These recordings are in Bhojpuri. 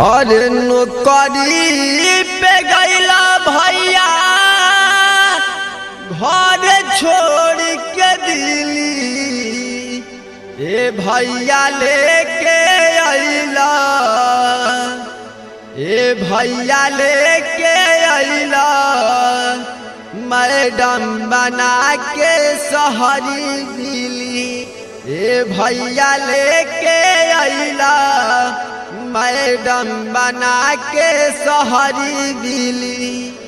और नौकरी पे गईला भैया घर छोड़ के दिली ए भैया लेके अइला ए भैया लेके अइला मैडम बना के सहरी दिली ए भैया लेके अइला मैडम बना के सहरी दिली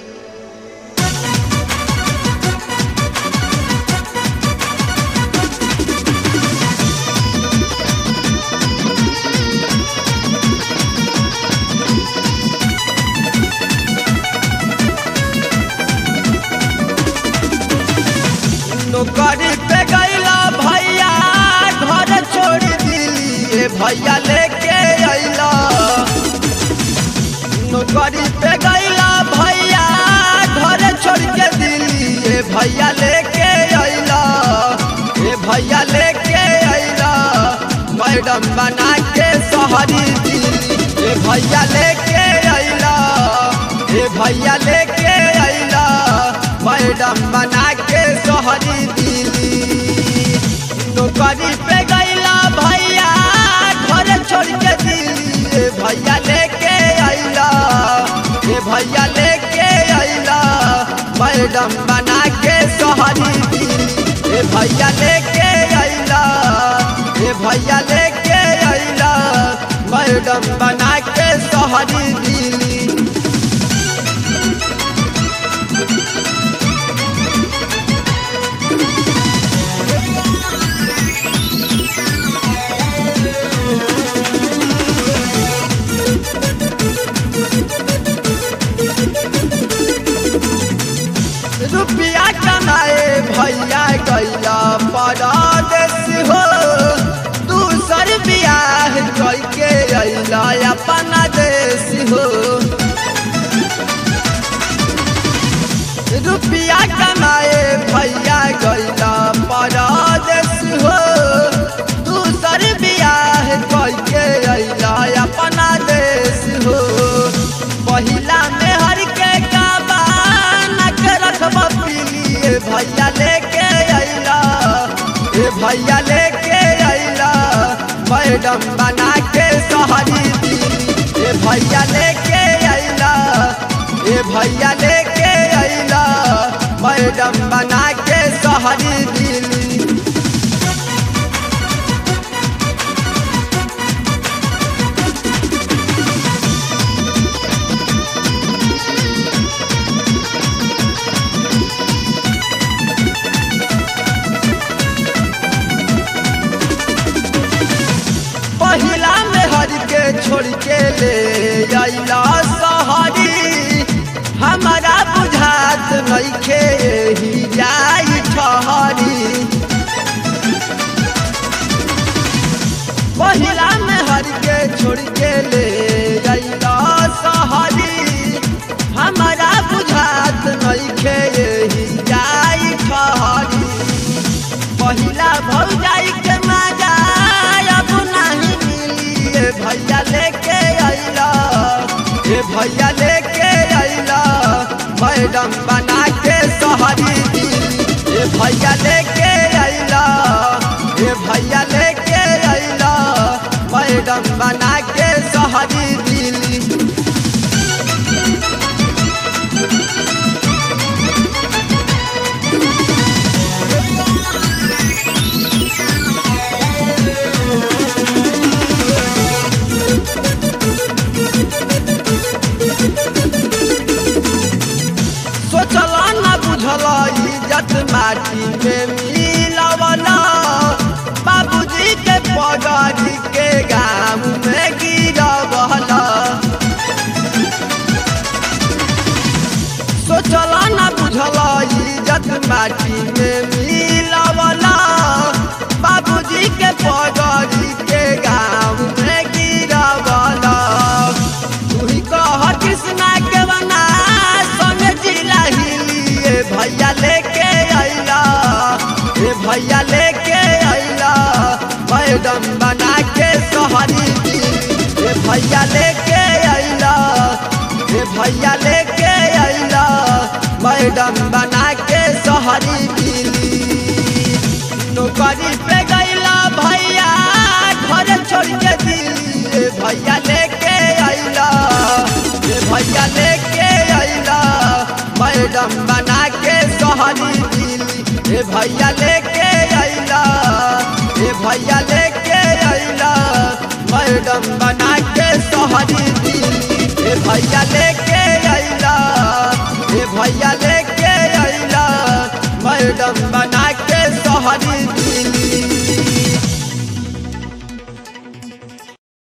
नौकरी पे गईला भैया घर छोड़ दिली ए भैया लेके अइला नौकरी पे गईला भैया घर छोड़ के दिली ए भैया लेके अइला ए भैया लेके अइला मैडम बना के सहरी दिली ए भैया लेके अइला ए भैया लेके अइला मैडम बना के सहरी दिली नौकरी पे गईला भैया घर छोड़ के दिली ए भैया लेके अइला ए भैया लेके अइला मैडम बना के सहरी दिली ए भैया लेके अइला ए भैया लेके अइला मैडम बना के सहरी दिली रुपया कमाए भैया गैया परदेश हो दूसर बियाह करके अइला अपना देश हो रुपया कमाए भैया गैया परदेश हो दूसर बियाह करके अइला अपना देश हो पहिला में हर के काबान के रखब पीली भैया लेके अइला ए भैया लेके अइला मैडम बना के सहरी दिली ए भैया लेके अइला ए भैया लेके अइला मैडम बना के सहरी दिली पहिला में हर के छोड़ के ले अइला सहरी हमारा बुझात नइखे ही जाई ठहरी पहिला में हर के छोड़ के ले अइला सहरी हमारा बुझात नइखे ही जाई ठहरी पहिला भौजाई के मजा अब नहीं मिली ए भैया लेके अइला ए भैया लेके अइला मैडम बना के सहरी दिली ए भैया लेके अइला ए भैया लेके अइला मैडम बना के सहरी दिली सोचला न बुझला इज्जत माटी में मिलवला बाबूजी के पगड़ी के गाम में गिरवला सोचला न बुझला इज्जत माटी में मिलवला बाबूजी के पगड़ी के गाम में गिरवला तू ही कह कृष्णा के बना संग जिला हिलिए भैया लेके अइला ए भैया लेके अइला मैडम बना के सहरी दी ए भैया लेके भैया लेके अइला मैडम बना के शहरी दिली नौकरी पे गइला भैया घर छोड़ के दिली ए भैया लेके अइला ए भैया लेके अइला मैडम बना के शहरी दिली ए भैया लेके अइला ए भैया लेके अइला मैडम बना के शहरी दिली ए भैया लेके